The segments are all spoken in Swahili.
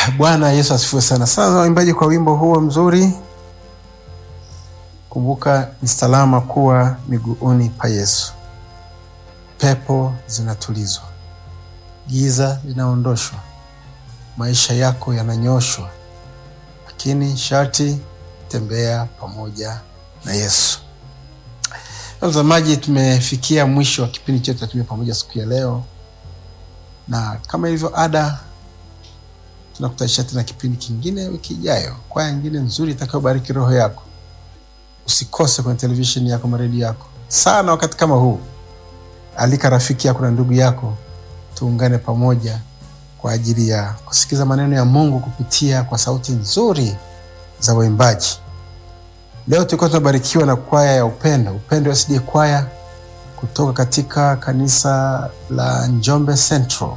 Bwana Yesu asifiwe sana. Sasa waimbaji, kwa wimbo huo mzuri, kumbuka ni salama kuwa miguuni pa Yesu. Pepo zinatulizwa, giza linaondoshwa, maisha yako yananyoshwa, lakini sharti tembea pamoja na Yesu. Mtazamaji, tumefikia mwisho wa kipindi chetu cha Tembea Pamoja siku ya leo, na kama ilivyo ada tunakutanisha tena kipindi kingine wiki ijayo, kwaya nyingine nzuri itakayobariki roho yako. Usikose kwenye televisheni yako, maredio yako sana. Wakati kama huu, alika rafiki yako na ndugu yako, tuungane pamoja kwa ajili ya kusikiza maneno ya Mungu kupitia kwa sauti nzuri za waimbaji. Leo tulikuwa tunabarikiwa na kwaya ya Upendo, Upendo SD kwaya kutoka katika kanisa la Njombe Central.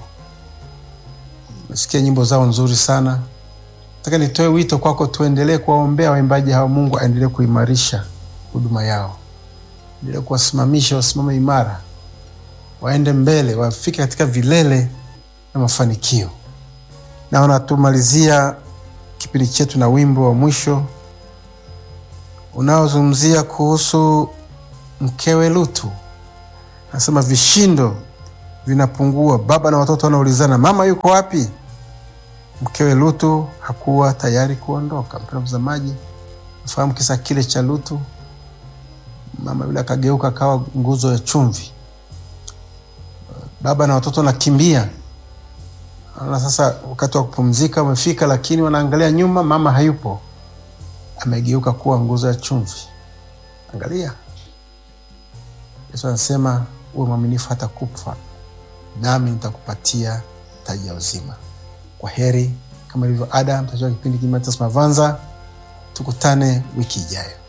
Umesikia nyimbo zao nzuri sana. Nataka nitoe wito kwako, tuendelee kuwaombea waimbaji hawa. Mungu aendelee kuimarisha huduma yao, endelee kuwasimamisha, wasimame imara, waende mbele, wafike katika vilele na mafanikio. Naona tumalizia kipindi chetu na wimbo wa mwisho unaozungumzia kuhusu mkewe Lutu. Anasema vishindo vinapungua, baba na watoto wanaulizana, mama yuko wapi? Mkewe Lutu hakuwa tayari kuondoka. Mpendwa mtazamaji, nafahamu kisa kile cha Lutu. Mama yule akageuka akawa nguzo ya chumvi, baba na watoto wanakimbia. Naona sasa wakati wa kupumzika umefika, lakini wanaangalia nyuma, mama hayupo, amegeuka kuwa nguzo ya chumvi. Angalia, Yesu anasema uwe mwaminifu hata kufa, nami nitakupatia taji ya uzima. Kwa heri, kama ilivyo ada, mtajua kipindi Kimatas Mavanza. Tukutane wiki ijayo.